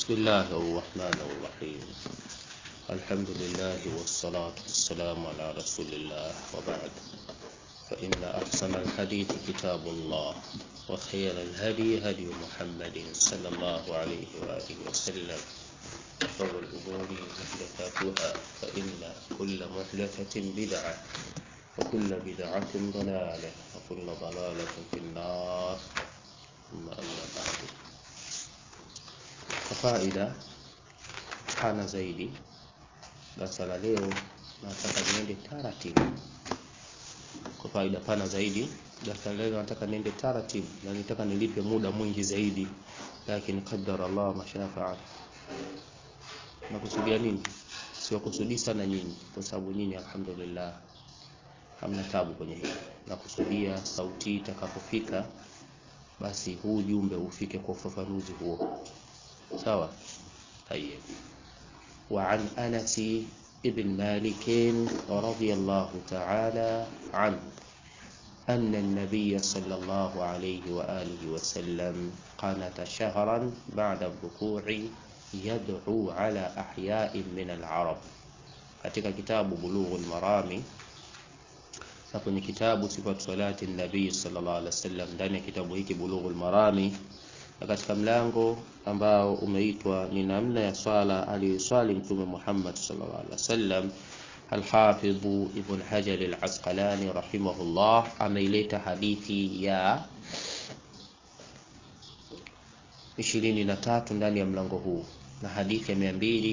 بسم الله الرحمن الرحيم الحمد لله والصلاة والسلام على رسول الله وبعد فإن أحسن الحديث كتاب الله وخير الهدي هدي محمد صلى الله عليه وآله وسلم وشر الأمور محدثاتها فإن كل محدثة بدعة وكل بدعة ضلالة وكل ضلالة في النار ثم أما بعد kwa faida pana zaidi darasa la leo nataka niende taratibu kwa faida pana zaidi darasa la leo nataka niende taratibu na nitaka nilipe muda mwingi zaidi lakini qadar Allah mashafa'a nakusudia nini siwakusudii sana nyinyi kwa sababu nyinyi alhamdulillah hamna tabu kwenye hili nakusudia sauti itakapofika basi huu jumbe ufike kwa ufafanuzi huo sawa طيب وعن أنس ابن مالك رضي الله تعالى عنه أن النبي صلى الله عليه وآله وسلم قنت شهرا بعد الركوع يدعو على أحياء من العرب katika kitabu Bulughul Marami na kwenye kitabu Sifatu Salati Nabii sallallahu alaihi wasallam, ndani ya kitabu hiki Bulughul Marami na katika mlango ambao umeitwa ni namna ya swala aliyoswali Mtume Muhammad sallallahu alaihi wasallam, Alhafidh Ibn Hajar Al-Asqalani rahimahullah ameileta hadithi ya ishirini na tatu ndani ya mlango huu na hadithi ya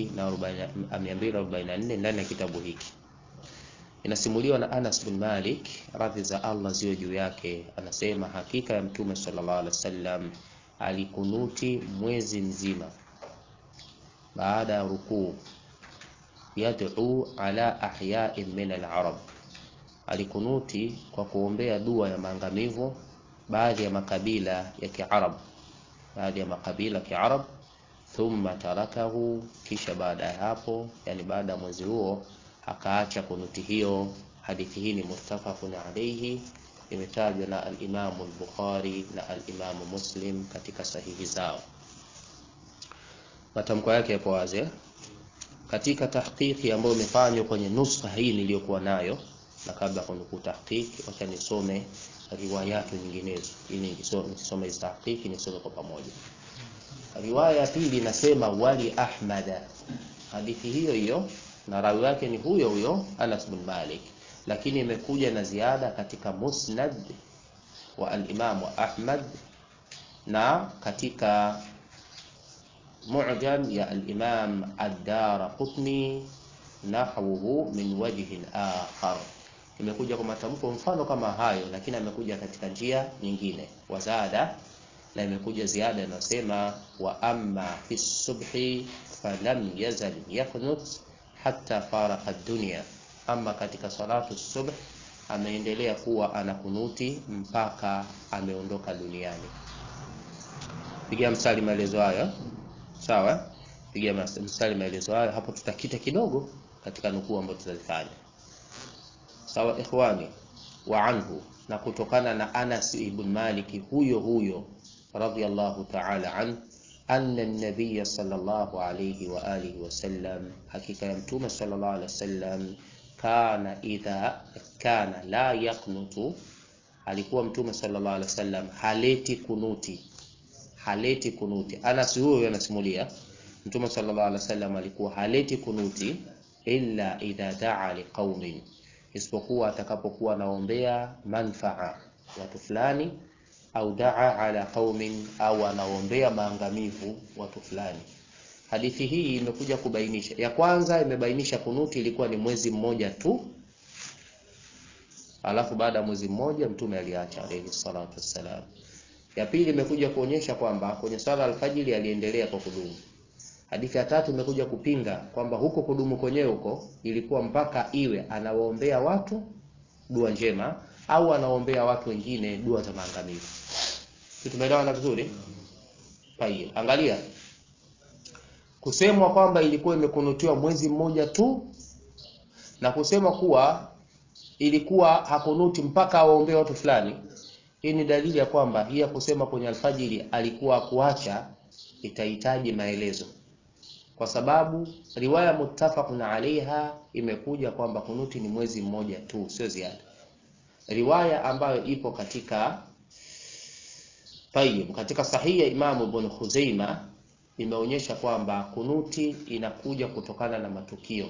244 ndani ya kitabu hiki. Inasimuliwa na Anas bin Malik, radhi za Allah ziwe juu yake, anasema hakika ya Mtume sallallahu alaihi wasallam alikunuti mwezi mzima baada ya rukuu, yad'u ala ahya'in min al-arab, alikunuti kwa kuombea dua ya maangamivu baadhi ya makabila ya Kiarab, baadhi ya makabila ya Kiarab. Thumma tarakahu, kisha baada ya hapo, yani baada ya mwezi huo akaacha kunuti hiyo. Hadithi hii ni muttafaqun alayhi imetajwa na al-Imamu al-Bukhari na al-Imamu Muslim katika sahihi zao. Matamko yake yapo wazi katika tahqiqi ambayo imefanywa kwenye nuskha hii niliyokuwa nayo, na kabla ya kunukuu tahqiqi, wacha nisome riwayatu nyinginezo ili nisome hizi tahqiqi nisome kwa pamoja. Riwaya ya pili inasema wali Ahmad, hadithi hiyo hiyo na rawi wake ni huyo huyo Anas bin Malik lakini imekuja na ziada katika musnad wa al-Imam Ahmad na katika mu'jam ya al-Imam ad-Darqutni nahwuhu min wajhin akhar, imekuja kwa matamko mfano kama hayo, lakini amekuja katika njia nyingine wazada, na imekuja ziada inayosema wa amma fi subhi falam yazal yaknut hatta faraka ad-dunya ama katika salatu subh ameendelea kuwa anakunuti mpaka ameondoka duniani. Pigia mstari maelezo haya, sawa? Pigia mstari maelezo haya hapo, tutakita kidogo katika nukuu ambayo tutazifanya, sawa ikhwani. Wa anhu, na kutokana na Anas ibn Malik huyo huyo radhiyallahu ta'ala an anna an-nabiy sallallahu alayhi wa alihi wasallam, hakika ya mtume sallallahu alayhi wasallam kana idha kana la yaknutu, alikuwa mtume sallallahu alaihi wasallam haleti kunuti, haleti kunuti. Anas huyo anasimulia mtume sallallahu alaihi wasallam alikuwa haleti kunuti illa idha daa liqaumin, isipokuwa atakapokuwa anaombea manfaa watu fulani, au daa ala qaumin, au anaombea maangamivu watu fulani. Hadithi hii imekuja kubainisha, ya kwanza imebainisha kunuti ilikuwa ni mwezi mmoja tu, alafu baada ya mwezi mmoja mtume aliacha alayhi salatu wassalam. Ya pili imekuja kuonyesha kwamba kwenye swala alfajiri aliendelea kwa kudumu. Hadithi ya tatu imekuja kupinga kwamba huko kudumu kwenyewe huko ilikuwa mpaka iwe anawaombea watu dua njema au anawaombea watu wengine dua za maangamivu. Tumeelewana vizuri? Tayeb, angalia kusemwa kwamba ilikuwa imekunutiwa mwezi mmoja tu na kusema kuwa ilikuwa hakunuti mpaka awaombee watu fulani, hii ni dalili ya kwamba hii ya kusema kwenye alfajiri alikuwa kuacha itahitaji maelezo kwa sababu riwaya muttafaqun alaiha imekuja kwamba kunuti ni mwezi mmoja tu, sio ziada. Riwaya ambayo ipo katika Tayyib, katika sahihi ya Imamu Ibn Khuzaima imeonyesha kwamba kunuti inakuja kutokana na matukio.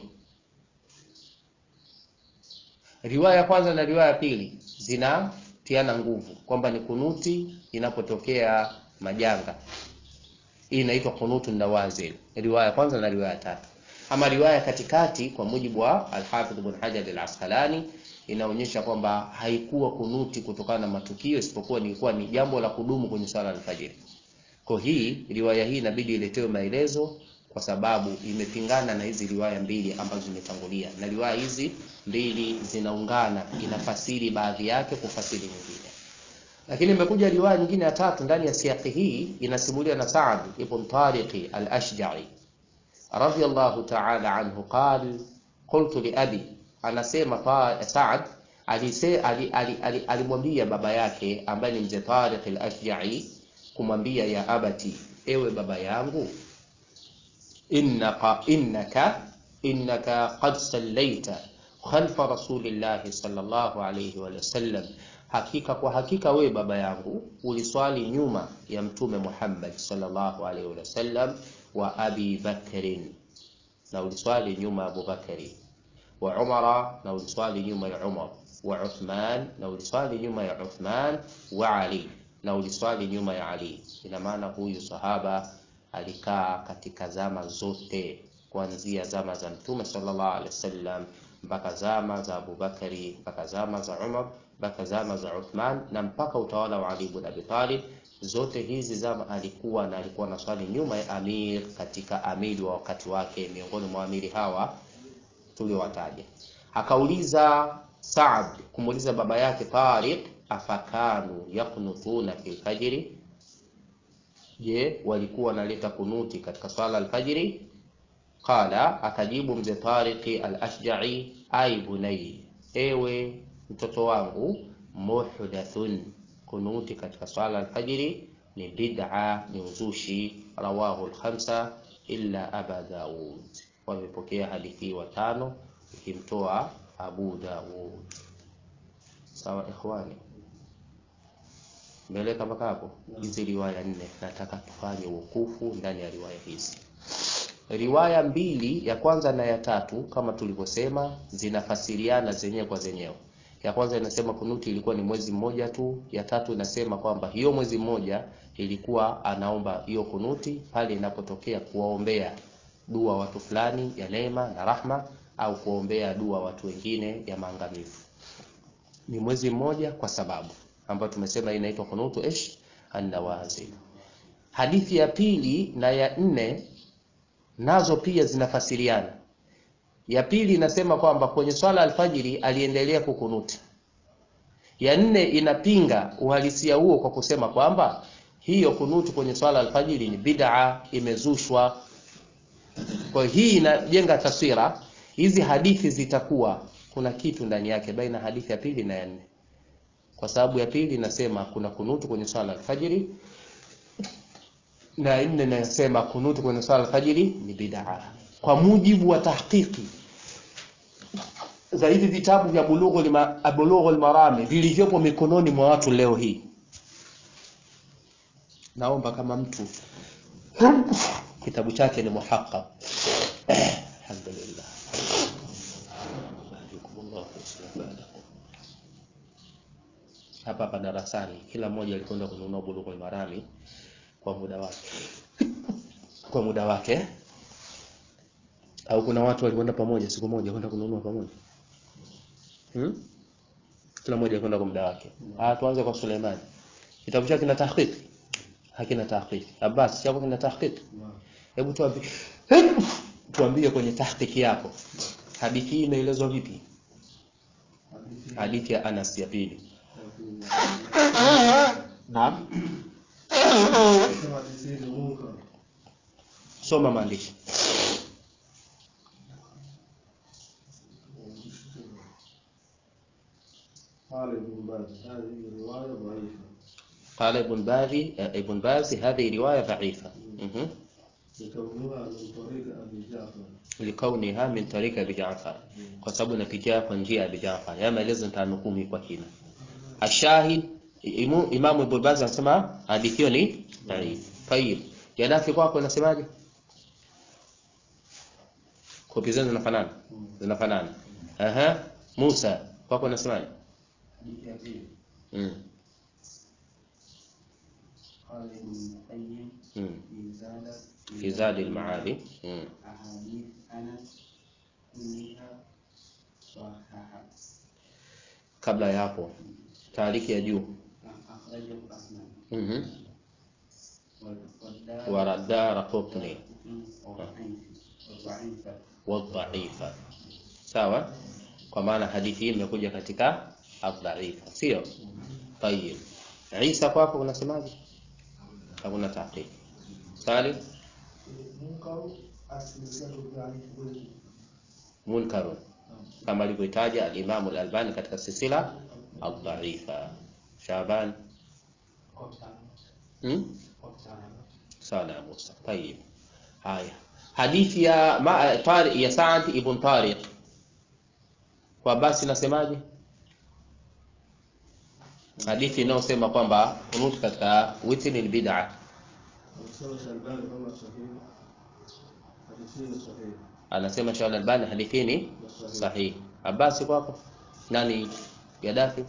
Riwaya ya kwanza na riwaya ya pili zinatiana nguvu kwamba ni kunuti inapotokea majanga. Hii inaitwa kunutu nawazil, riwaya ya kwanza na riwaya ya tatu. Ama riwaya katikati, kwa mujibu wa Al-Hafidh Ibn Hajar Al-Asqalani, inaonyesha kwamba haikuwa kunuti kutokana na matukio, isipokuwa ilikuwa ni jambo la kudumu kwenye swala la alfajiri. Kwa hii riwaya hii inabidi iletewe maelezo kwa sababu imepingana na hizi riwaya mbili ambazo zimetangulia, na riwaya hizi mbili zinaungana, inafasiri baadhi yake kufasiri nyingine. Lakini imekuja riwaya nyingine ya tatu ndani ya siaki hii, inasimulia na Saad ibn Tariqi al-Ashja'i radiyallahu ta'ala anhu qal qultu li abi, anasema Saad alimwambia baba yake ambaye ni mzee Tariq al-Ashja'i kumwambia ya abati, ewe baba yangu, innaka innaka innaka qad sallaita khalfa rasulillahi sallallahu alayhi wa sallam, hakika kwa hakika wewe baba yangu uliswali nyuma ya mtume Muhammad sallallahu alayhi wa sallam, wa abi Bakrin, na uliswali nyuma ya Abu Bakari, wa Umara, na uliswali nyuma ya Umar, wa Uthman, na uliswali nyuma ya Uthman, wa Ali na uliswali nyuma ya Ali. Ina maana huyu sahaba alikaa katika zama zote, kuanzia zama za Mtume sallallahu alaihi wasallam mpaka zama za Abubakari mpaka zama za Umar mpaka zama za Uthman na mpaka utawala wa Ali ibn Abi Talib. Zote hizi zama alikuwa na alikuwa na swali nyuma ya amir katika amiri wa wakati wake, miongoni mwa amiri hawa tuliowataja. Akauliza Saad kumuuliza baba yake Tariq afakanu yaknutuna fi lfajiri, je, walikuwa wanaleta kunuti katika swala alfajiri? Qala, akajibu mzee Tariqi al-Ashja'i, ai bunai, ewe mtoto wangu, muhdathun, kunuti katika swala alfajiri ni bid'a, ni uzushi. Rawahu al-khamsa illa Aba Daud, wamepokea hadithi watano ikimtoa Abu Daud. Sawa ikhwani, mbeleka mpaka hapo. Hizi riwaya nne nataka tufanye wukufu ndani ya riwaya hizi. Riwaya mbili ya kwanza na ya tatu kama tulivyosema, zinafasiriana zenyewe kwa zenyewe. Ya kwanza inasema kunuti ilikuwa ni mwezi mmoja tu. Ya tatu inasema kwamba hiyo mwezi mmoja ilikuwa anaomba hiyo kunuti pale inapotokea kuwaombea dua watu fulani ya neema na rahma, au kuombea dua watu wengine ya maangamivu. Ni mwezi mmoja kwa sababu ambayo tumesema inaitwa kunutu ish an-nawazil. Hadithi ya pili na ya nne nazo pia zinafasiriana. Ya pili inasema kwamba kwenye swala alfajiri aliendelea kukunuti. Ya nne inapinga uhalisia huo kwa kusema kwamba hiyo kunuti kwenye swala alfajiri ni bid'a, imezushwa. Kwa hii inajenga taswira, hizi hadithi zitakuwa kuna kitu ndani yake baina hadithi ya pili na ya nne, kwa sababu ya pili inasema kuna kunutu kwenye swala alfajiri na nne inasema kunutu kwenye swala alfajiri ni bid'a, kwa mujibu wa tahqiqi za hivi vitabu vya Bulughul Marami vilivyopo mikononi mwa watu leo hii. Naomba kama mtu kitabu chake ni muhaqqaq, alhamdulillah, hapa hapa darasani kila mmoja alikwenda kununua Bulughul Marami kwa muda wake kwa muda wake, au kuna watu walikwenda pamoja siku moja kwenda kununua pamoja hmm? Kila mmoja alikwenda kwa muda wake. Ah, tuanze kwa Suleiman, kitabu chake kina tahqiq? Hakina tahqiq. Abbas, chako kina tahqiq? Hebu tuambie, tuambie kwenye tahqiq yako hadithi hii imeelezwa vipi? Hadithi ya Anas ya pili. Naam. Soma maandishi. قال ابن باز ابن باز هذه رواية ضعيفة. لكونها من طريق أبي جعفر likauniha min tarika Abi Jaafar, kwa sababu inapitia kwa njia ya Abi Jaafar. Haya maelezo nitanukuu kwa kina. Ashahid imu, Imamu Ibn Baz anasema hadithi hiyo ni dhaif. Tayib, Gaddafi kwako inasemaje? Kopi zenu zinafanana? Zinafanana. Aha, Musa kwako inasemaje? حديث أبي Mm. قال ابن القيم Mm. في زاد Fi Zadi al-Maali. Mm. أحاديث أنس كلها صححة Kabla ya hapo taariki ya juu أخرجه أحمد mhm والدار waradara qutni وضعيفة wadhaifa sawa kwa maana hadithi hii imekuja katika adhaifa sio tayib Isa kwako unasemaje hakuna tahqiq Salim منكر أسلسلة ضعيف ولد munkarun kama alivyotaja al-Imam al-Albani katika silsila adhaifa Shaban hmm? sana ya Musa tayib haya hadithi ya ma, Tariq ya Sa'd ibn Tariq kwa basi nasemaje hadithi inayosema kwamba kunut katika witri ni bid'a وسوى الألباني كما صحيح حديثين صحيح anasema Shaul Albani hadithi ni sahihi Abbas kwako nani Gaddafi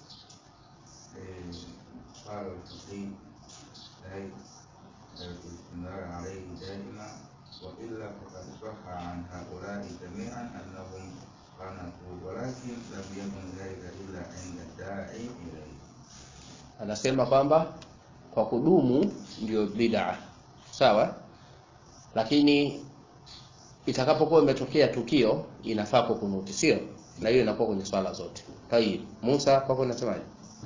قال الفقيه أي الاستمرار عليه دائما وإلا فقد صح عن هؤلاء جميعا أنهم قنطوا ولكن لم يكن ذلك إلا عند الداعي إليه anasema kwamba kwa kudumu ndio bid'a sawa lakini itakapokuwa imetokea tukio inafaa kukunuti sio na hiyo inakuwa kwenye swala zote tayib Musa kwako unasemaje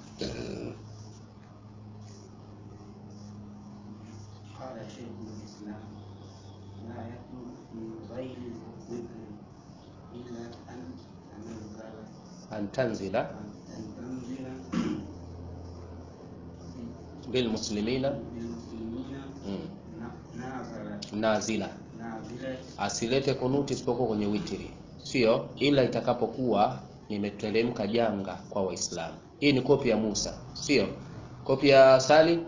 قال شيخ الإسلام لا يكون في غير الوتر إلا أن تنزل antanzila أن تنزل bilmuslimina بالمسلمين mm. نازلة nazila نازلة asilete kunuti isipokuwa kwenye witiri sio ila itakapokuwa nimeteremka janga kwa waislamu hii ni kopi ya Musa sio kopi ya Salim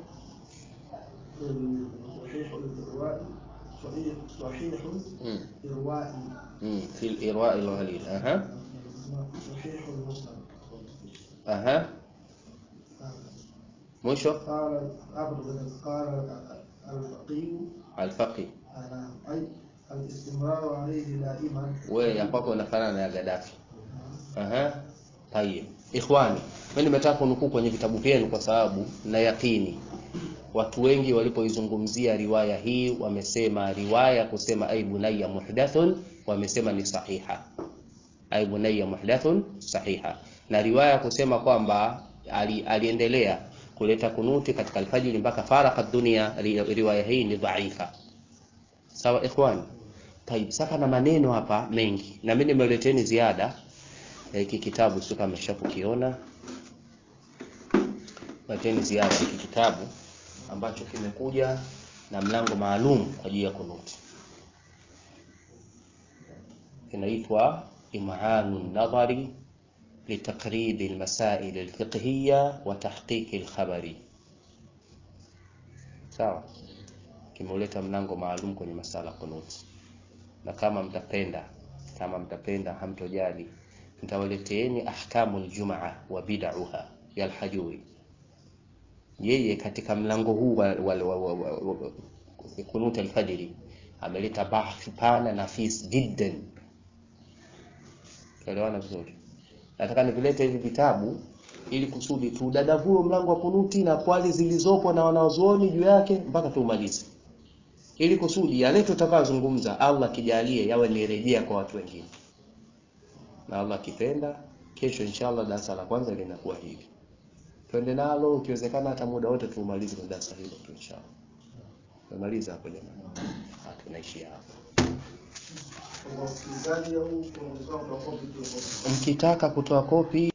صحيح الإرواء صحيح صحيح mm. إروائي mm. fi al-irwa al-ghalil aha صحيح المسلم aha mwisho قال أبرز قال الفقيه al-faqih أنا أي الاستمرار عليه دائما wewe ya kwako unafanana na ya Gaddafi aha tayeb ikhwani mimi nimetaka kunukuu kwenye vitabu vyenu kwa sababu na yakini watu wengi walipoizungumzia riwaya hii wamesema riwaya kusema ay bunayya muhdathun wamesema ni sahiha ay bunayya muhdathun sahiha na riwaya kusema kwamba ali, aliendelea kuleta kunuti katika alfajiri mpaka faraka dunia ri, riwaya hii ni dhaifa sawa ikhwani Taib, sasa na maneno hapa mengi na mimi nimeleteni ziada ya hiki kitabu sio kama mshakukiona leteni ziada hiki kitabu ambacho kimekuja na mlango maalum kwa ajili ya kunuti kinaitwa imanu nadhari لتقريب المسائل الفقهية وتحقيق الخبر sawa kimeuleta mlango maalum kwenye masala kunuti na kama mtapenda kama mtapenda hamtojali nitawaleteeni ahkamu aljumaa wa bid'aha ya alhajuri yeye katika mlango huu wa, wa, wa, wa, wa, wa, wa kunut alfajiri ameleta bahthi pana nafis jiddan tuelewana vizuri nataka nivilete hivi vitabu ili kusudi tudadavue mlango wa kunuti na kwali zilizopo na wanaozuoni juu yake mpaka tuumalize ili kusudi yale tutakayozungumza Allah kijalie yawe ni rejea kwa watu wengine na Allah akipenda kesho inshallah darasa la kwanza linakuwa hivi twende nalo ukiwezekana hata muda wote tuumalize kwa darasa hilo tu inshallah tumaliza hapo jamani Ah, tunaishia hapo kwa wasikilizaji au kwa wenzao wa kopi tu mkitaka kutoa kopi